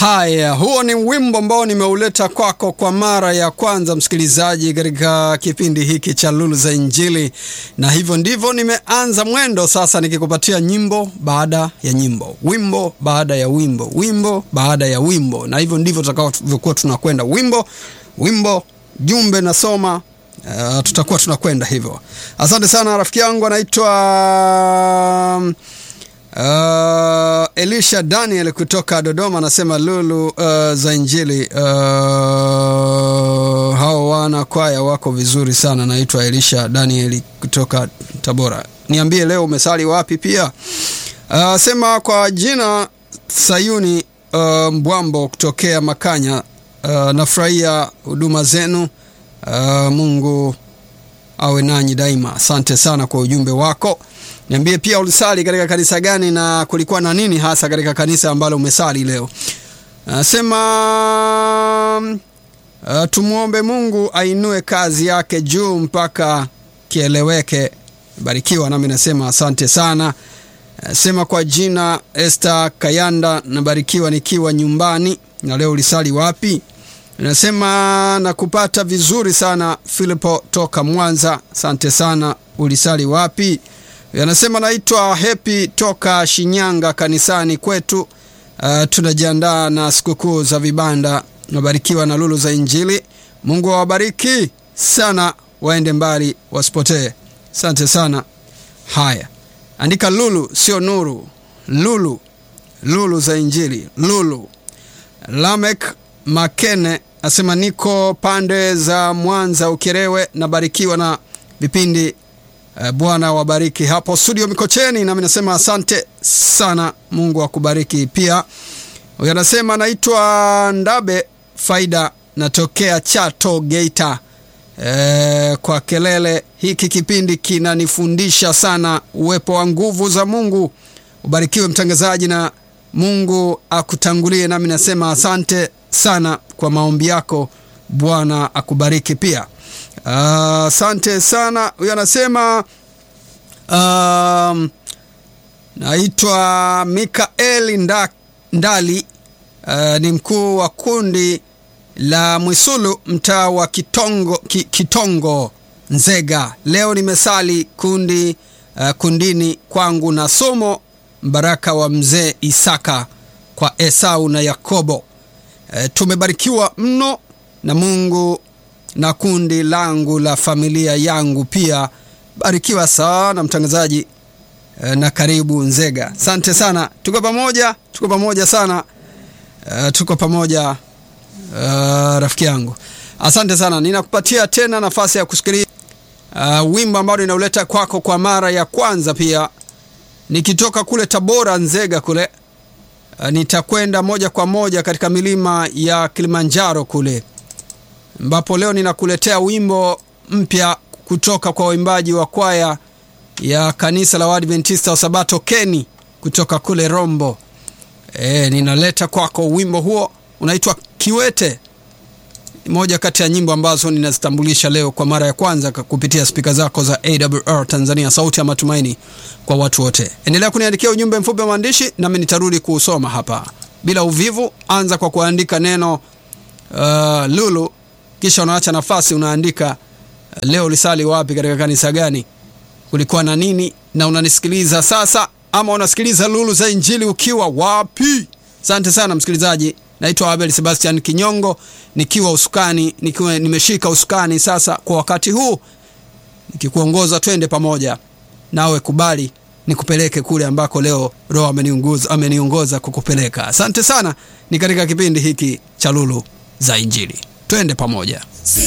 Haya, huo ni wimbo ambao nimeuleta kwako kwa mara ya kwanza, msikilizaji, katika kipindi hiki cha Lulu za Injili, na hivyo ndivyo nimeanza mwendo sasa, nikikupatia nyimbo baada ya nyimbo, wimbo baada ya wimbo, wimbo baada ya wimbo, na hivyo ndivyo tutakavyokuwa tunakwenda, wimbo wimbo, jumbe nasoma Uh, tutakuwa tunakwenda hivyo. Asante sana rafiki yangu anaitwa uh, Elisha Daniel kutoka Dodoma, anasema Lulu uh, za Injili uh, hao wana kwaya wako vizuri sana. Naitwa Elisha Daniel kutoka Tabora. Niambie leo umesali wapi? Pia uh, sema kwa jina Sayuni uh, Mbwambo kutokea Makanya. Uh, nafurahia huduma zenu. Uh, Mungu awe nanyi daima. Asante sana kwa ujumbe wako. Niambie pia ulisali katika kanisa gani na kulikuwa na nini hasa katika kanisa ambalo umesali leo. Nasema uh, tumwombe Mungu ainue kazi yake juu mpaka kieleweke. Barikiwa. Nami nasema asante sana. Sema kwa jina Esther Kayanda, nabarikiwa nikiwa nyumbani. Na leo ulisali wapi? Nasema nakupata vizuri sana Filipo toka Mwanza, asante sana. Ulisali wapi? Anasema naitwa Happy toka Shinyanga, kanisani kwetu. Uh, tunajiandaa na sikukuu za vibanda. Nabarikiwa na Lulu za Injili. Mungu awabariki sana, waende mbali wasipotee. Asante sana. Haya, andika Lulu, sio Nuru. Lulu, Lulu za Injili, Lulu. Lamek Makene asema niko pande za Mwanza Ukerewe, nabarikiwa na vipindi uh, Bwana wabariki hapo studio Mikocheni, nami nasema asante sana, Mungu akubariki pia. Huyu anasema naitwa Ndabe Faida, natokea Chato Geita. E, kwa kelele hiki kipindi kinanifundisha sana uwepo wa nguvu za Mungu. Ubarikiwe mtangazaji na Mungu akutangulie, nami nasema asante sana kwa maombi yako. Bwana akubariki pia. Asante uh, sana. Huyo anasema um, naitwa Mikaeli Nda, Ndali uh, ni mkuu wa kundi la Mwisulu mtaa wa Kitongo, ki, Kitongo Nzega. Leo nimesali kundi uh, kundini kwangu na somo mbaraka wa mzee Isaka kwa Esau na Yakobo. E, tumebarikiwa mno na Mungu na kundi langu la familia yangu pia. Barikiwa sana mtangazaji e, na karibu Nzega. Asante sana, tuko pamoja, tuko pamoja sana e, tuko pamoja e, rafiki yangu, asante sana. Ninakupatia tena nafasi ya kusikiliza uh, wimbo ambao ninauleta kwako kwa mara ya kwanza, pia nikitoka kule Tabora Nzega kule Uh, nitakwenda moja kwa moja katika milima ya Kilimanjaro kule ambapo leo ninakuletea wimbo mpya kutoka kwa waimbaji wa kwaya ya kanisa la Waadventista wa Sabato Keni kutoka kule Rombo. E, ninaleta kwako wimbo huo unaitwa Kiwete. Ni moja kati ya nyimbo ambazo ninazitambulisha leo kwa mara ya kwanza kupitia spika zako za AWR Tanzania, sauti ya matumaini kwa watu wote. Endelea kuniandikia ujumbe mfupi wa maandishi, nami nitarudi kuusoma hapa bila uvivu. Anza kwa kuandika neno uh, Lulu, kisha unaacha nafasi, unaandika uh, leo lisali wapi, katika kanisa gani, kulikuwa na nini, na unanisikiliza sasa ama unasikiliza Lulu za Injili ukiwa wapi? Asante sana msikilizaji. Naitwa Abel Sebastian Kinyongo nikiwa usukani, nikiwa nimeshika usukani sasa kwa wakati huu nikikuongoza, twende pamoja nawe, kubali nikupeleke kule ambako leo Roho ameniongoza ameniongoza kukupeleka. Asante sana, ni katika kipindi hiki cha Lulu za Injili, twende pamoja.